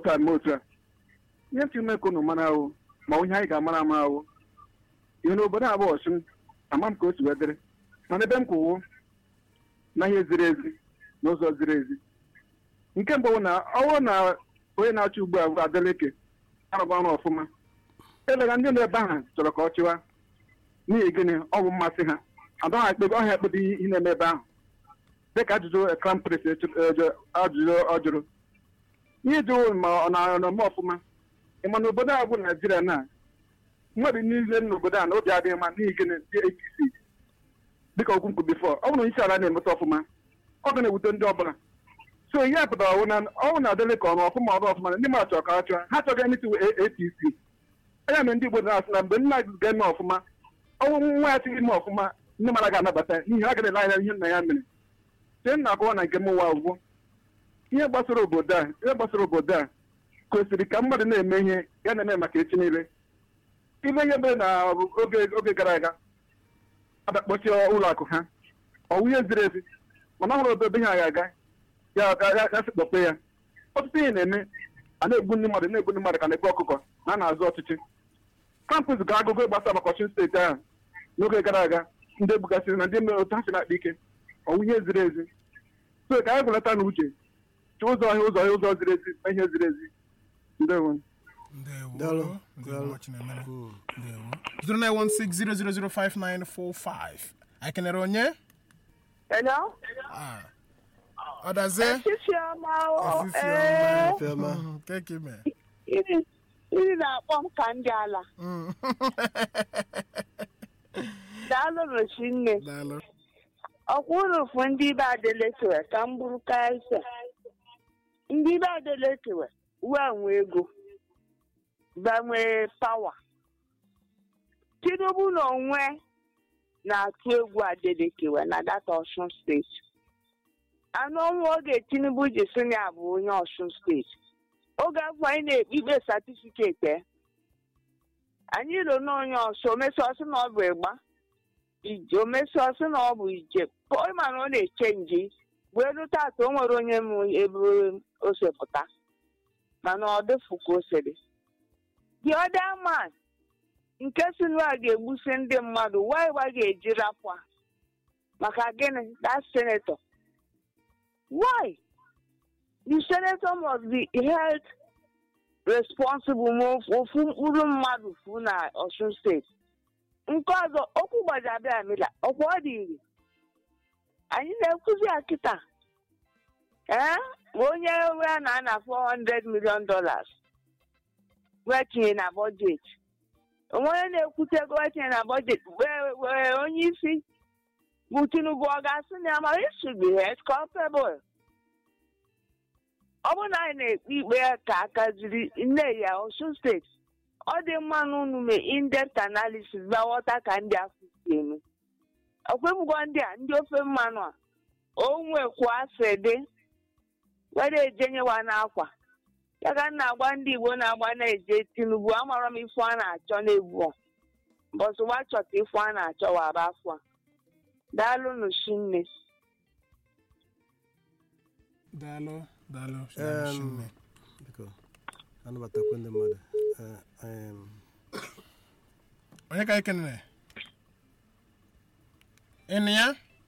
otu a mee otu a ihe ntị ime ka unu mara ahụ ma onye anyị ga-amara ama ahụ ihe n'obodo abụ ọchụm ama m ka o si wee dịrị mana ebe m kwụwo na ihe ziri ezi n'ụzọ ziri ezi nke mbụ bụ na ọwụ na onye na-achị ugbu a bụ Adeleke arụba ọrụ ọfụma elega ndị nọ ebe ahụ chọrọ ka ọ chịwa n'ihi gịnị ọ bụ mmasị ha adaghị ekpebe ọhịa ekpebe ihe na-eme ebe ahụ dịka ajụjụ Crown Prince ajụjụ ọ jụrụ ihe jụrụ ma ọ na-eme ọfụma ịma na obodo a bụ Naijiria na mmadụ niile n'obodo a na obi adịghị mma n'ihi gịnị ndị APC dịka okwu mkpu bifọ ọ bụrụ isi ala na-emeta ọfụma ọ ga na-ewute ndị ọbụla so ihe a pụtara ọwụ na ọnwụ na adịlị ka ọrụ ọfụma ọrụ ọfụma ndị mmadụ chọrọ ka ha chụọ ha chọghị ndị tiwe APC anya mere ndị Igbo na-asị na mgbe nna gị ga-eme ọfụma ọnwụ nwa ya tighị ime ọfụma ndị mmadụ ga-anabata n'ihi ha ga-ele anya ihe nna ya mere chee nna akọwa na nke m nwa ugwu ihe gbasara obodo a ihe gbasara obodo a kwesịrị ka mmadụ na-eme ihe ya na-eme maka echi niile ile ihe mere na oge oge gara aga abakpọchie ụlọ akụ ha ọwụ ihe ziri ezi mana ọhụrụ obodo ha ga-aga ya ya sekpọpe ya ọtụtụ ihe na-eme a na-egbu ndị mmadụ na-egbu ndị mmadụ ka na-egbu ọkụkọ na a na-azụ ọchịchị kampụs ga agụgụ gbasara maka ọchịchị steeti ahụ n'oge gara aga ndị egbugasịrị na ndị mere otu ha si na-akpa ike ọwụ ihe ziri ezi so ka anyị gwelata na uche chụ ụzọ ọhịa ụzọ ọhịa ụzọ ziri ezi na ihe ziri ezi ndewo ndewo ndewo chinemere ndewo 09160005945 anyị kenere onye Hello? Ah. ọdazie Chichi ọma o. Efifi Ee, ọma. Fiọma. Mhm, keke ime iri iri na-akpọ m ka ndị ala. Mm. Daalụ Rochi nne. daalụ Ọkwa unu fụ ndị ibe adelekewe ka m bụrụ kaịsa. Ndị ibe adelekewe wee nwee ego. Gbanwee pawa. Tinubu na onwe na-atụ egwu adelekewe na data Ọshun steeti. anụ ọnwa oge tinubu ji sị na ya bụ onye ọshun steeti oge afọ anyị na-ekpe ikpe satifiketi ya anyị ro na onye ọsọ omesi ọsị na ọ bụ ịgba ije omesi ọsị na ọ bụ ije ịma na ọ na-eche nje wee rute atọ o nwere onye m ebe o sepụta mana ọ dịfụ ka o siri the other man nke si na a ga-egbusi ndị mmadụ why wa ga-eji rapụ a maka gịnị that senator Why? The senator must be held responsible ma ofu mkpụrụ mmadụ fu na Osun steeti. Nke ọzọ, okwu gbajabịa amịla, ọkwa ọ dị iri. Anyị na-ekwuzi ya kịta. Ee, ma onye wee na na 400 million dollars wee tinye na bọjetị. Onye na-ekwute ego wee tinye na bọjetị wee wee onye isi bụ Tinubu ọ ga-asị na ya ma he should be held culpable. ọ bụrụ na anyị na-ekpe ikpe ka aka jiri nne ya Osun steeti ọ dị mma na unu mee in-depth analysis bịa ghọta ka ndị afọ si eme ọkwemgwọ ndị a ndị ofe mmanụ a onwekwu asị dị were ejenyewa n'akwa ya ka m na-agwa ndị Igbo na-agba na-eje Tinubu amara m ife a na-achọ n'egwu mbọsị wa chọta ife a na-achọ waba afọ a daalụnụ shinne daalụ daalụ Em, Chineke. biko anabatakwa ndị mmadụ Eh, em, onye ka anyị kenere ịnụ ya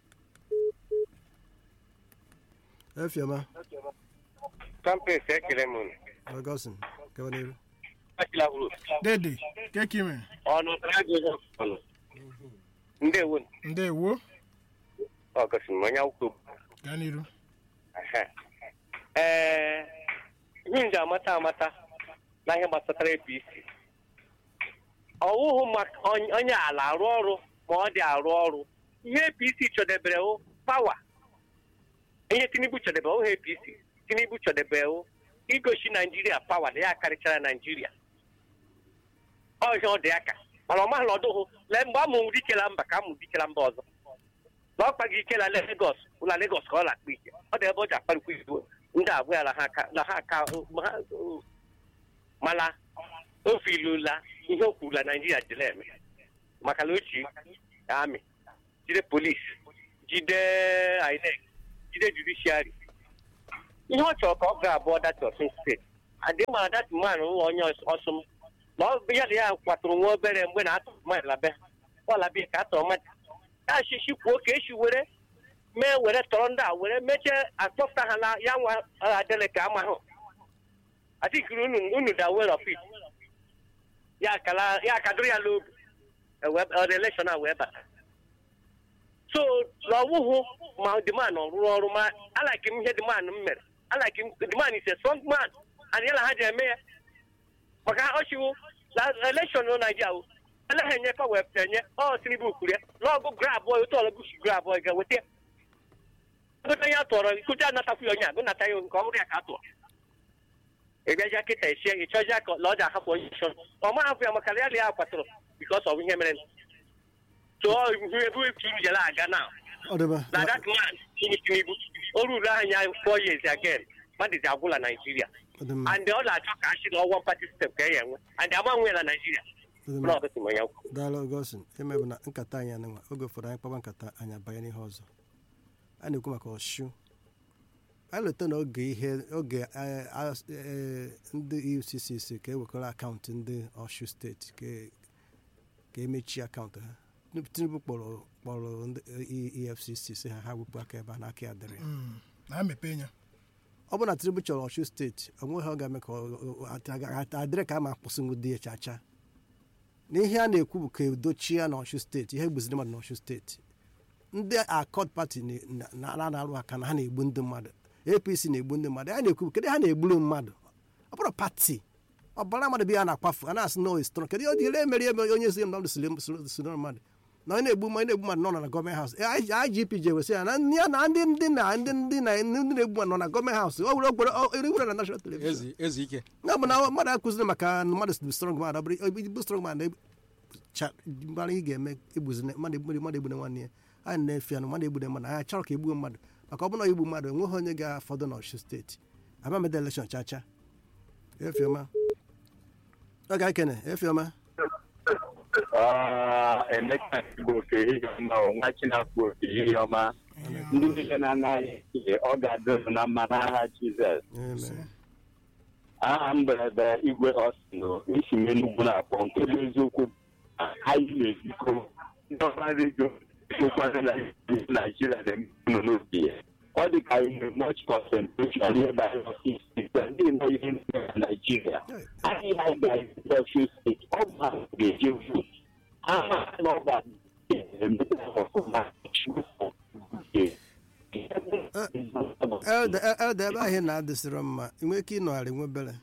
eh, Fiọma kampes ekele m unu Augustine gaba n'iru achịla hụrụ dede keke ime ọnụ ajụjụ ọnụ ndewo ndewo ọ gosiri m onye akwụkwọ gaa n'iru Ehe. ee ihe nji amata amata na ihe gbasatara apc ọwụhụ maka onye onye ala arụ ọrụ ma ọ dị arụ ọrụ ihe apc chọdebere wụ pawa ihe tinubu chọdebere wụ apc tinubu chọdebere wụ igosi naijiria pawa na ya karịchara naijiria ọhịa ọ dị aka mana ọ maghị na ọdụhụ lee mgbe a mụrụ dikela mba ka a mụrụ dikela mba ọzọ na ọ kpaghị ike na Lagos ụla Lagos ka ọ na-akpa ike ọ dị ebe ọ ji akparịkwa igbo ndị abụọ ya na ha aka na ha aka ma ha- mana o filula ihe o kwuru na Naijiria jiri eme maka na ochi amị jide polisi jide INEC jide judiciary ihe ọ chọrọ ka ọ ga-abụọ dati Ọsun steeti adị mara dat man nwa onye ọsụm na ọ bụ ya na ya kwatụrụ nwa obere mgbe na atụ mmadụ labe ọlabi ka atọ mmadụ ya shishi kwuo ka esi were mee were tọrọ ndị a were mechie akpọpụta ha na ya nwa adịrị ka amahụ atikiri unu unu da well of it ya kala ya kadụrụ ya n'obi elekshọn a wee bata so na ọwụhụ ma demand rụrụ ọrụ ma alaki m ihe demand m mere alaki m demand is a strong man and yala ha ji eme ya maka ọchịwụ na elekshọn na naijiria wụ eleha enye pa wee enye ọ tinubu kwuru ya n'ọgụ grab oyi otu ọlọgụ si grab oyi ga-weta ya gote ya tụọrọ ikucha anatakwu ya onye agụ nata ya nke ọhụrụ ya ka a tụọ ịbịaja kịta esie ịchọja ka ọ ji ahapụ onye nchọ ọ ma hapụ ya maka ya na ya kwatụrụ bikos ọ bụ ihe mere tụọ ebe turu jere aga na ọ dịba na that man tinubu tinubu o ruru anya four years again mmadụ ji agwụla naijiria ọ dị mma and ọ na-achọ ka a chịrị ọgwọ party system ka e ya enwe and agbanwe na naijiria ọ dị bụrụ mma ọgụsị ma ya kwụ daalụ ogosin emebụ na nkata anyị anụnwa oge ụfọdụ anyị kpaba nkata anyị abanye n'ihe ọzọ a na-ekwu maka ọshu anyị leta na oge ihe oge eh, as- eh, ndị efcc si ka ewekọrọ akaụntụ ndị ọshu steeti ka- ka emechie akaụntụ ha tinubu kpọrọ kpọrọ ndị eh, efcc si ha ha wepụ aka ebe a n'aka ya dịrị ya Mm, na-emepe ya ọ bụrụ na tinubu chọrọ ọshu steeti onweghị ọ ga-eme ka ọ- ọ- ọ- adịrị ka a ma akwụsịnwu di ya chacha na ihe a na-ekwu bụ ka edochie ya n'ọshu steeti ihe gbuziri mmadụ n'ọshu steeti ndị akọd pati na- na- na- na-arụ aka na ha na-egbu ndị mmadụ apc na-egbu ndị mmadụ a na-ekwu kedu ha na-egburu mmadụ ọ bụrụ pati ọbara mmadụ bụ ya na-akwafu a na-asị no strong kedu ihe ele emeri eme onye ezi mmadụ siri mmadụ na onye na-egbu mmadụ na-egbu mmadụ nọ na gọọmenti haus igp ji ewesị ya na ya na ndị ndị na ndị ndị na ndị na-egbu mmadụ nọ na gọọmenti haus o were ogbere eriwere na national television ezi ezi ike ya bụ na mmadụ akụziri maka na mmadụ bụ strong man ọ bụrụ ibu strong man na mara ị ga-eme egbuzina mmadụ egbure mmadụ egbune nwanne ya anyị na-efe ya na mmadụ egbune mmadụ anyị chọrọ ka egbuo mmadụ maka ọ bụrụ na igbu mmadụ enweghị onye ga-afọdụ n'ọchịchị steeti abameda elekshọn chacha efioma ọ ga-ekene efioma Ah, Emeka Igbo oke ehihie ọma o, nwa Chinafọ oke ehihie ọma ndị niile na-anaghị ihe ọ ga-adịrụ na mma n'aha Jizọs Amen. aha mberede igwe ọsịnụ isi m Enugwu na-akpọ nke bụ eziokwu na anyị na-ezikọ ndị ọma redio ekwekwana na Naijiria na-emenụ n'obi ya ọ dị ka ihe much concentration ihe banyere ọfịs ndị nọ ihe ndị na Naijiria anyị na ga ọfịs steeti ọ bụ ha ga-eje votu ha ma na ọ ga-emete ọfụma elde elde ebe ahụ ị na-adịsịrọ mma ị nwere ike ịnọgharị nwe obere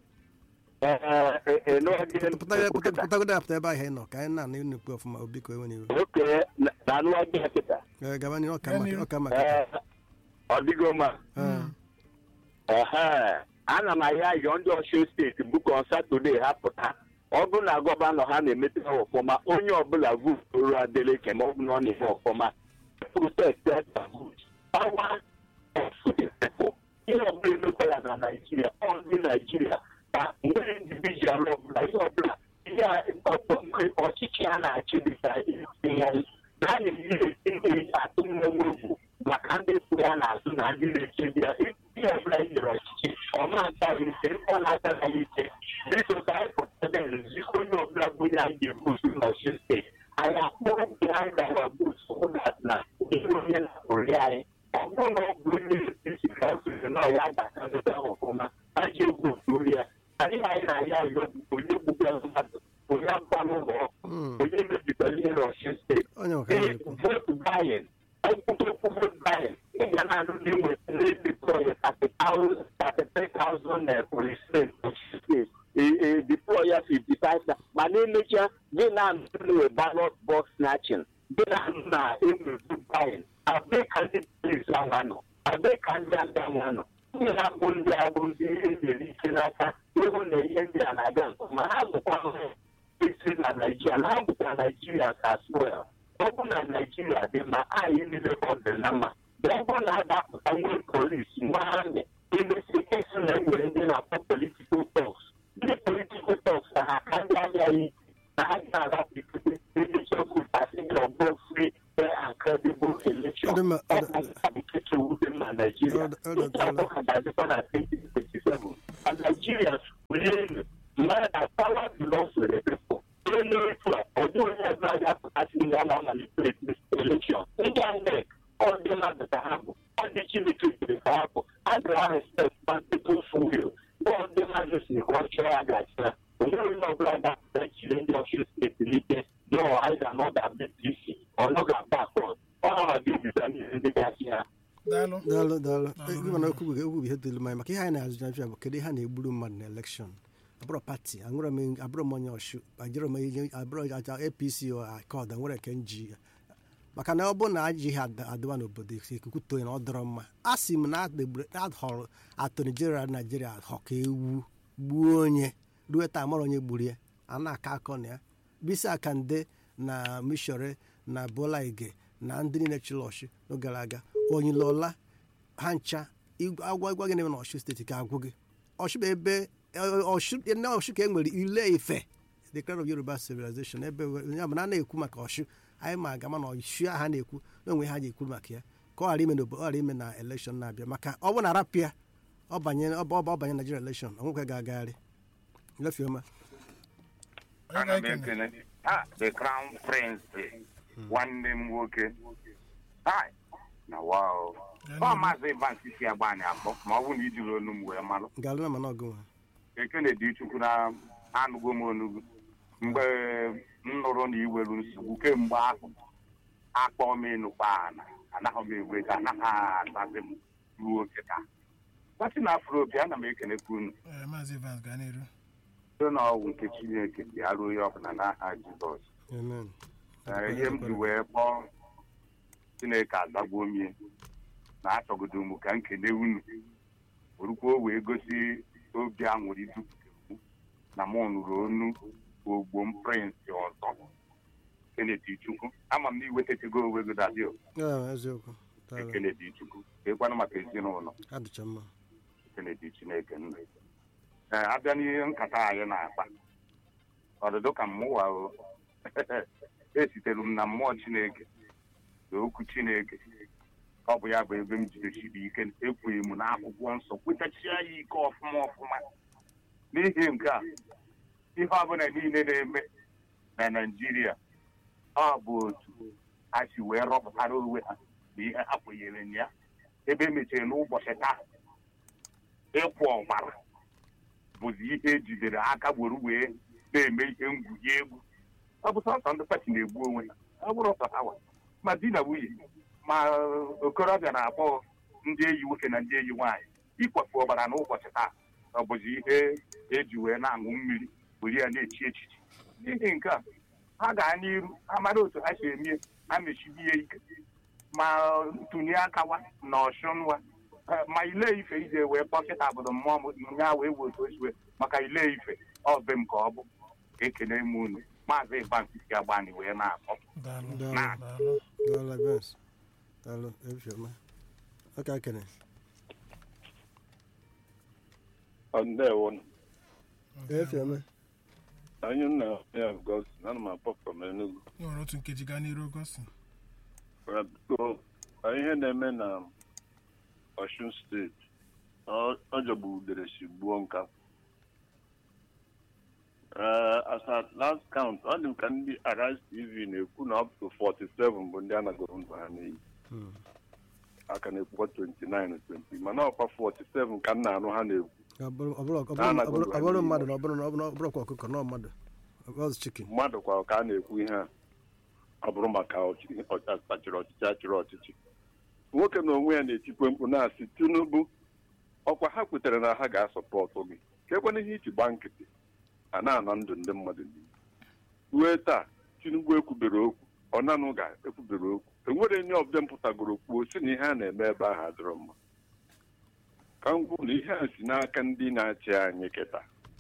pụtagodo apụta ebe ahụ ị nọ ka anyị na-anụ nnukwu ọfụma obi ka enwe n'iru oke na anụwaghị ya kịta Ee, gaba n'ihu ọka maka ọka maka Ee, ọ dịgo mma Ee. Ehe, ana m ahịa ayọ ndị ọchịchị steeti bụkọ satọde ha pụta ọ bụrụ na gọvanọ ha na-emete ha ọfụma onye ọbụla vootu adeleke ma ọ bụ na ọ na-eme ọfụma protest pawa ihe ọbụla emekwara na naijiria ọ ndị naijiria ka nwere individual ọbụla ihe ọbụla ihe a- ọ- mgbe ọchịchị a na-achị dịka ihe na a na-eji atụ mmenwe egwu maka ndị kwụ ya n'azụ na ndị na-echebi ya ihe ọbụla e nyere ọchịchị ọma ntaghị ike ọ na-ataghị ike dịka ka anyị pụtara nzikọ onye ọbụla bụ onye anyị ga-ebusu n'ọchịchị steeti anyị akpọrọ ndị anyị gara busu hụ na na ihe onye na-apụrụ anyị ọ bụrụ na ọ bụ onye esi ka asụsụ na ọya ga-akazụta ọfụma a ji egwu otu ya anyị anyị na-aya ayọ onye gbugara mmadụ onye akwa n'ụlọ ọkụ Mm. onye mebitara ihe n'ọchịchị steeti onye ọka na-ekwu vote buying ọkpụkpụ vote buying ị ga na-anụ ndị nwetara deploy 33,000 na policemen deploy ya 55 mana emechaa gị na-anụ na ballot box snatching gị na-anụ na enwe vote buying abee ka ndị polisi ahụ nọ abee ka ndị agha ahụ nọ ndị na-akpụ ndị agbụ ndị ihe nyere ike n'aka ịhụ na ihe ndị a na-aga nke ọma ha bụkwa isi na naijiria na ha bụkwa naijiria as well ọ bụ na naijiria dị mma anyị niile ka ọ dị na mma ọ bụ na a ga-apụta nwee polisi nwa amị emesi esi na enwere ndị na-akpọ politikal tọks ndị politikal tọks na ha ka ndị agha ike na ha ga-agapụte ndị chọkwụtasị gị ọbụ free fair and credible election Ọ dị mma, ọ ọ dị- bụ nkabikeche wude na naijiria Ọ dị- ọ dị- Nke abụọ ka ga-adịkwa na 2027 ka naijiria Really, man, that power belongs to the people. Onye otu a, ọ dịghị onye ọbụla ga-apụtasị ndị a na-amalite this election. Ndị a nne, ọ dị mmadụ ka ha bụ, ọ dị Chineke jiri ka ha bụ, a ga respect ma people's will. Ọ ndị mmadụ si ka ọ chọọ ya ga-achị ya. Onye onye ọbụla ga-apụta chiri ndị ọchịchị steeti n'ike, no, anyị ga-anọda BPC, ọ nọ ga-agba akọ. Ọ na-aga n'ihe ndị ga-achị ya. daalụ daalụ daalụ Daalụ. ịgwa na okwu okwu bụ ihe dịrị m anya maka ihe anyị na-azụ na bụ kedu ihe a na-egburu mmadụ na elekshọn abụrụ pati anwụrụ m abụrụ m onye ọshu ajụrụ m ihe abụrụ aja apc akọd nwere nke nji maka na ọ bụrụ na ajị ihe ad- adịwa n'obodo ikuku toye na ọ dọrọ mma a sị m na adịgburu adhọrọ atọni jeneral naijiria họ ka ewu gbuo onye ruo taa mara onye gburu ya a na-aka akọ na ya bisi akande na mishore na bola ige na ndị niile chịrị ọchị n'oge gara aga onye lọla ha ncha igwe- agwa gwa gị na eme na ọchụ steeti ka agwụ gị ọchụ bụ ebe ọchụ na ọchụ ka e nwere ile ife the crown of yoruba civilization ebe ya bụ na a na-ekwu maka ọchụ anyị ma aga mana ọchụ ha na-ekwu na onwe ha ji ekwu maka ya ka ọ ghara ime na ọ ghara ime na elekshọn na-abịa maka ọ bụ na rapịa ọ banye ọ bụ ọ banye naijiria elekshọn onwekwe ga-agagharị lefioma onye ana m ga-ekene ekele ha the crown prince nwanne m nwoke Hai, na wow ọ maazị Evans si agba anyị akpọ ma ọ bụrụ na ijiri olu m wee malụ ga-alụ na mana ọgụ nwa ekene dị chukwu na anụgo m onugbu mgbe m nụrụ na iweru nsogbu kemgbe ahụ akpọ m ịnụkwa ana anaghị m egwe ka anaghị asazi m ruo oke taa gbasi na afro obi ana m ekenekwa unu Ee, maazị Evans gaa n'iru site na ọgwụ nke chineke bịa ruo ya ọbụla n'aha jizọs amen Ee, ihe m ji wee kpọọ chineke azagbuo mie na achọgodo m ka nkele unu orukwa wee gosi obi anwụrụ idupụta m na mụ nụrụ onu ogbo m prịnsị ọzọ kenedi chukwu ama m na iwetatego onwe gị dadio Ah, eziokwu daalụ. kenedi chukwu ekwanụ maka ezinụlọ adịcha mma kenedi chineke nna ee abịa n'ihe nkata anyị na-akpa ọdụdụ ka mmụwa o esitere m na mmụọ chineke na okwu chineke ọ bụ ya bụ ebe m jidesiri ike ekweghị m n'akwụkwọ nsọ kwetachia ya ike ọfụma ọfụma n'ihi nke a ihe ọbụla niile na-eme na naijiria ọ bụ otu ha si wee rọpụtara onwe ha na ihe ha kwenyere na ya ebe emechara n'ụbọchị taa ịkwụ ọgbara bụzi ihe ejidere aka gburu wee na-eme ihe ngwugwu egwu ọ bụ sọsọ ndị pati na-egbu onwe ha ọ bụrụ sọ hawa ma di na nwunye ma okorobịa na-akpọ ndị enyi nwoke na ndị enyi nwaanyị ikwafu ọbara n'ụbọchị taa ọ bụzi ihe eji wee na-aṅụ mmiri were ya na-echi echichi n'ihi nke a ha gaa n'iru ha mara otu ha si eme ha mechibi ya ike ma ntụnye akawa na ọchụnwa ma ile ife ije wee kpọkịta obodo mmụọ m ya wee wotu osiwe maka ile ife ọ be m ka ọ bụ ekele m unu maazị Ibansi agbani wee na-akpọ daalụ Daalụ. daalụ daalụ Evans. daalụ efioma ọka kene ndewo efioma anyị nna ya gosi ana m akpọ from Enugu ị nwere otu nkeji gaa n'iru ogosi biko ihe na-eme na Ọshun steeti ọ ọ jọgbu udere si gbuo nka Ee, as at last count ọ dị m ka ndị Arise TV na-ekwu na up to 47 bụ ndị anagoro ndụ ha n'iyi aka na-ekwukwa 29 20 mana ọkwa 47 ka m na-anụ ha na-ekwu Ọ bụrụ- ọ bụrụ- ọ bụrụ- Na ọ anaghị bụrụ- ọ bụrụ ụlọ mmadụ na ọ bụrụ na ọ bụrụ- ọ bụrụkwa ọkụkọ na mmadụ ọz chikin mmadụ kwa ka a na-ekwu ihe a ọ bụrụ maka ọchị- ọ- achịrị ọchịchị achịrị ọchịchị nwoke na onwe ya na-etikwe mkpu na-asị tinubu ọkwa ha kwetere na ha ga-asọpọtụ gị ka ekwana ihe iji gba nkịtị a na-ana ndụ ndị mmadụ niile ruo taa tinubu ekwubere okwu ọ nanụ ga-ekwubere okwu enwere onye ọbụla mpụtagoro kwuo si na ihe a na-eme ebe ahụ adịrọ mma ka m kwuo na ihe a si n'aka ndị na-achị anyị kịta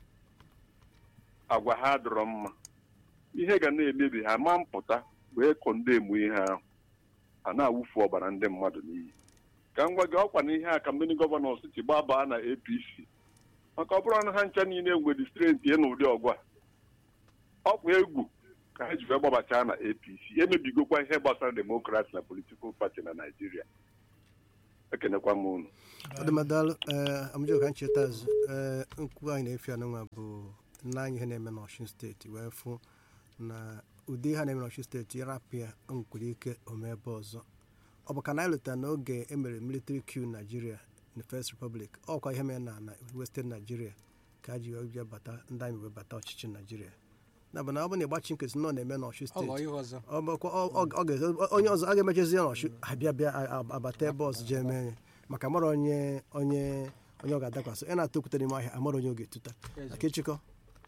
agwa ha adịrọ mma ihe ga na-emebi ha ma mpụta wee kọndemu ihe ahụ a na-awụfu ọbara ndị mmadụ n'iyi ka m gwa gị ọkwa na ihe a ka mmiri gọvanọ siti gbabaa na apc maka ọ bụrụ na ha ncha niile nwere strength ya na ụdị ọgwa ọkwa egwu ka ha ji wee gbabachaa na apc emebigokwa ihe gbasara demokrasi na politikal pati na naijiria ekenekwa m unu ọdụmadalụ ee amụjọ ka ncheta azụ ee nkwu anyị na-efe anụnwa bụ nna anyị ihe na-eme n'ọshun steeti wee fụ na ụdị ha na-eme n'ọshun steeti rapịa nkwere ike ome ebe ọzọ ọ bụ ka na anyị lụtara n'oge emere military coup Nigeria na First Republic ọkwa ihe mere na na Western Nigeria ka a ji wee bịa bata ndị anyị wee bata ọchịchị Nigeria na bụ na ọ bụ na ịgbachi nkịtị nọ na-eme n'ọshun ọ ghọọ steeti ihe ọzọ ọ bụkwa ọ- ọ- ọ ga- onye ọzọ a ga-emechezi ya n'ọchụ abịa bịa a- a- abata ebe ọzọ jee mee ya maka mara onye onye onye ọ ga-adakwasị ị na-atụ okwute n'ime ahịa amara onye ọ ga-etuta Eze. aka ịchịkọ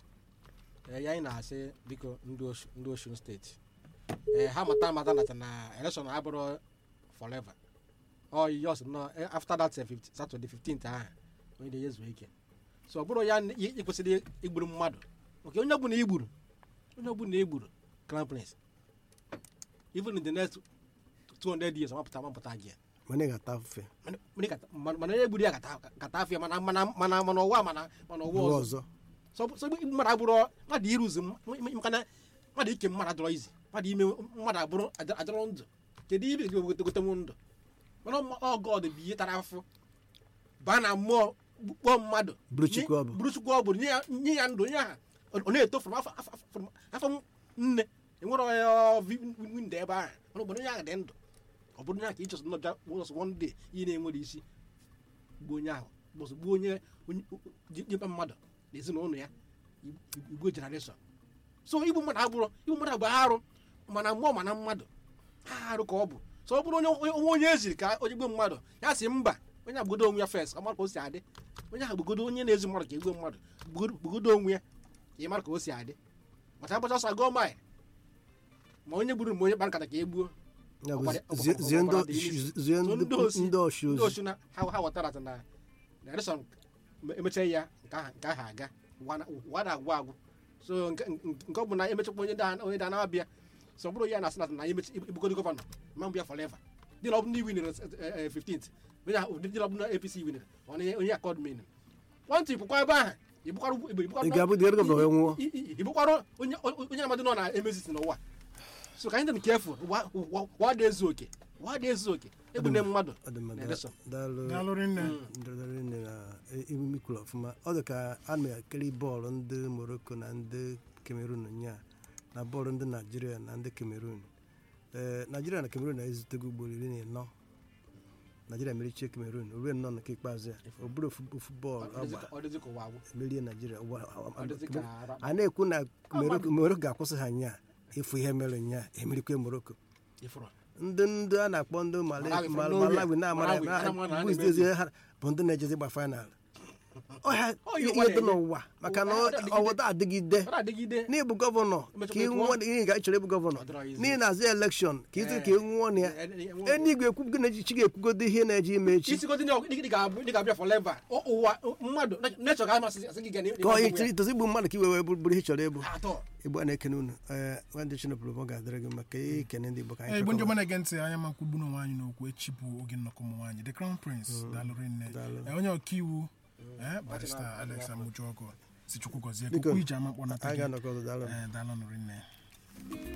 Ee, ya anyị na-asị biko ndị Osh- ndị osun steeti ee ha mata amata nata na election abụrụ forever ọ yos nọ eh, after that eh, 50 Saturday 15th ahụ onye na-eyezu ike so ọ bụrụ ya na ị ị kwesịrị igburu mmadụ oke onye ọbụla igburu onye ọbụla igburu crown prince even in the next 200 years ọmapụta amapụta gị ya mana ị ga-ata afụfe Mana- mana ị gata- mana mana onye egburu ya gata gata afọ ya mana mana mana mana ụwa mana mana ụwa ụwa ọzọ ọzọ so so igbu mmadụ abụrụ mmadụ iruzi m- m- maka na mmadụ ike mmadụ adọrọ izi mmadụ ime mmadụ abụrụ ad- adọrọ ndụ kedu ibe gị gote m ndụ mana ọgọd bụ ihe tara afụ baa na mmụọ kpọọ mmadụ Bụrụ Chukwu ọ bụ. bụrụ chukwu ọ bụ nye ya nye ya ndụ nye ha ọ na-eto from afọ afọ- from afọ nne enwere onye windo ebe ahụ mana obodo onye ahụ dị ndụ ọ bụrụ ya ka ịchọsọ nnọbịa ụzọ one day ihe na-enwere isi gbuo onye ahụ bụsụ gbuo onye onye jikpe mmadụ na ezinụlọ ya igwe jenereshọn so igbu mmadụ abụrụ igbu mmadụ bụ arụ mana mmụọ mana mmadụ arụ ka ọ bụ so ọ bụrụ onye onwe onye eziri ka onye gbuo mmadụ ya si mba onye agbugodo onwe ya fes ka mara ka o si adị onye ahụ gbugodo onye na-ezi mmadụ ka egbuo mmadụ gbugodo gbugodo onwe ya ka ị mara ka o si adị maka agbacha ọsọ gụọ maị ma onye gburu ma onye kpara nkata ka e gbuo Ya bụ Ọgbara- zie- ọgbara- zie ndị ọgbara dị n'isi. zie So ndị ndị osi- ndị ọchụ ndị ozi osu na ha ha ghọtara na na election emecha ya nke ahụ nke ahụ aga ụwa na- ụwa na-agwụ agwụ so nke nke- nke ọ bụ na emechakwa onye da onye da na-abịa so ọ bụrụ ya na asị na na emechi ibugodo gọvanọ ma mbụ ya forever dị na ọ bụ ndị winere 15th onye ahụ dị na ọ bụ na apc winere onye onye akọd min nwantị ịpụkwa ebe ahụ ịbụkwara ị ga-abụ dị gọvanọ wee nwụọ ịbụkwara onye onye amadị nọ na emezisi n'ụwa so ka anyị dị kefụ wa dị ezu oke wa dị ezu oke egbune mmadụ Ọ dị mma, na da- election daalụ daalụ rinne ndọrọndọrọ nne na emume ikwuru ọfụma ọ dị ka a na-ekiri bọọlụ ndị morocco na ndị cameroon nya na bọọlụ ndị naijiria na ndị cameroon ee naijiria na cameroon na-ezutego ugboro iri na ịnọ naijiria merichie cameroon ruo nnọọ nke ikpeazụ ya o bụrụ ofu ofu bọọlụ Ọ dịzị agba ka- ọ dịzị ka ụwa agwụ merie naijiria ụwa- Ọ dịzị ka ara- a na-ekwu na Morocco- morocco ga-akwụsị ha nya ịfụ ihe mere nya emerikwe morocco ifuru ndị ndị a na-akpọ ndị Mali- Malawi, Mal- from nowhere. malawi na-amara Malawi, ha ma na ha bụ na-eme izizi ha bụ ndị na-ejezi gba final ọhịa Ọ yi ihe ụwa dị na-enye. n'ụwa maka na Ụwa adịgide. ọwụda adịgide ọ na-adịgide n'ịbụ gọvanọ Emechakwa ka ị ịkwụọ. nwụọ ihe ga ịchọrọ ịbụ gọvanọ Ọ dịrọ izi. n'ihi na-azụ elekshọn ka ịzụ ka ị nwụọ na ya Eh, eh, eh, enigwe ekwugo na echichi ga-ekwugodo ihe na-eje ime echi isigodo ndị dị ga-abụ dị ga-abịa forever Ọ- ụwa mmadụ nechọ ga amasị asị gị ga na- ka ọ ichiri tozi igbu mmadụ ka iwe wee bụrụ ihe ị chọrọ ịbụ atọ igbo a na-ekene unu ee nwadị chinepụrụ ọ ga-adịrị gị maka ikene ndị igbo ka anyị igbo ndị kwekọrọ. ọma na-ege ntị anya ma kwugbu n'onwe anyị n'okwu echi bụ oge nnọkọ ụmụ nwaanyị the crown prince daalụ rinne daalụ. Eh, onye ọkaiwu eh, barista alex amujuogo si chukwu gọzie Biko, okwu iji ama kpọnata anyị gị ga-anọkọ ọzọ daalụ Eh, daalụ nụ rinne